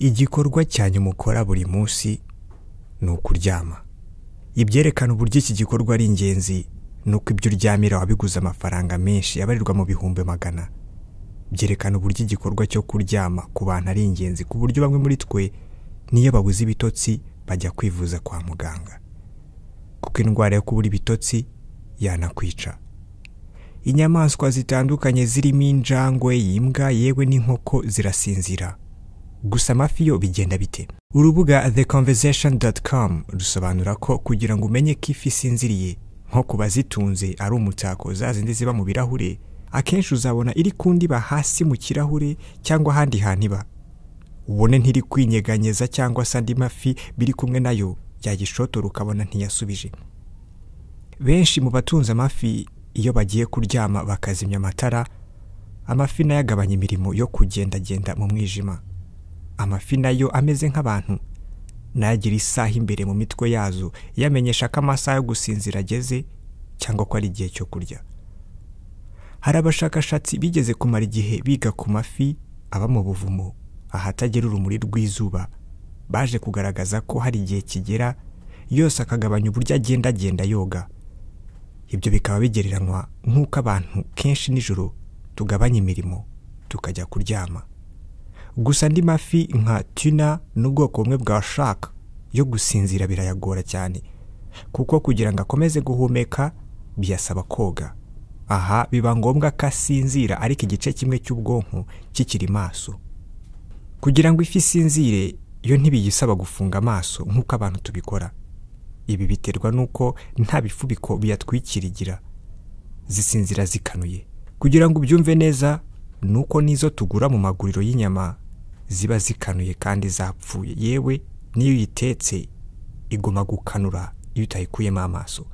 igikorwa cya nyuma ukora buri munsi ni ukuryama ibyerekana uburyo iki gikorwa ari ingenzi ni uko ibyo uryamira wabiguze amafaranga menshi yabarirwa mu bihumbi magana byerekana uburyo igikorwa cyo kuryama ku bantu ari ingenzi ku buryo bamwe muri twe niyo babuze ibitotsi bajya kwivuza kwa muganga kuko indwara yo kubura ibitotsi yanakwica inyamaswa zitandukanye zirimo injangwe imbwa yewe n'inkoko zirasinzira gusa amafi yo bigenda bite urubuga the conversation rusobanura ko kugira ngo umenye ko ifi isinziriye nko ku bazitunze ari umutako za zindi ziba mu birahure akenshi uzabona iri kundiba hasi mu kirahure cyangwa ahandi hantu iba ubone ntiri kwinyeganyeza cyangwa se andi mafi biri kumwe nayo yagishotora ukabona ntiyasubije benshi mu batunze amafi iyo bagiye kuryama bakazimya amatara amafi nayo agabanya imirimo yo kugendagenda mu mwijima amafi nayo ameze nk'abantu nagira isaha imbere mu mitwe yazo yamenyesha ko amasaha yo gusinzira ageze cyangwa ko ari igihe cyo kurya hari abashakashatsi bigeze kumara igihe biga ku mafi aba mu buvumo ahatagera urumuri rw'izuba baje kugaragaza ko hari igihe kigera yose akagabanya uburyo agenda agenda yoga ibyo bikaba bigereranywa nk'uko abantu kenshi nijoro tugabanya imirimo tukajya kuryama gusa andi mafi nka tuna n'ubwoko bumwe bwa shaka yo gusinzira birayagora cyane kuko kugira ngo akomeze guhumeka biyasaba koga aha biba ngombwa ko asinzira ariko igice kimwe cy'ubwonko kikiri maso kugira ngo ifi isinzire yo ntibiyisaba gufunga amaso nk'uko abantu tubikora ibi biterwa n'uko nta bifubiko biyatwikirigira zisinzira zikanuye kugira ngo ubyumve neza ni uko n'izo tugura mu maguriro y'inyama ziba zikanuye kandi zapfuye yewe n'iyo uyitetse igoma gukanura iyo utayikuyemo amaso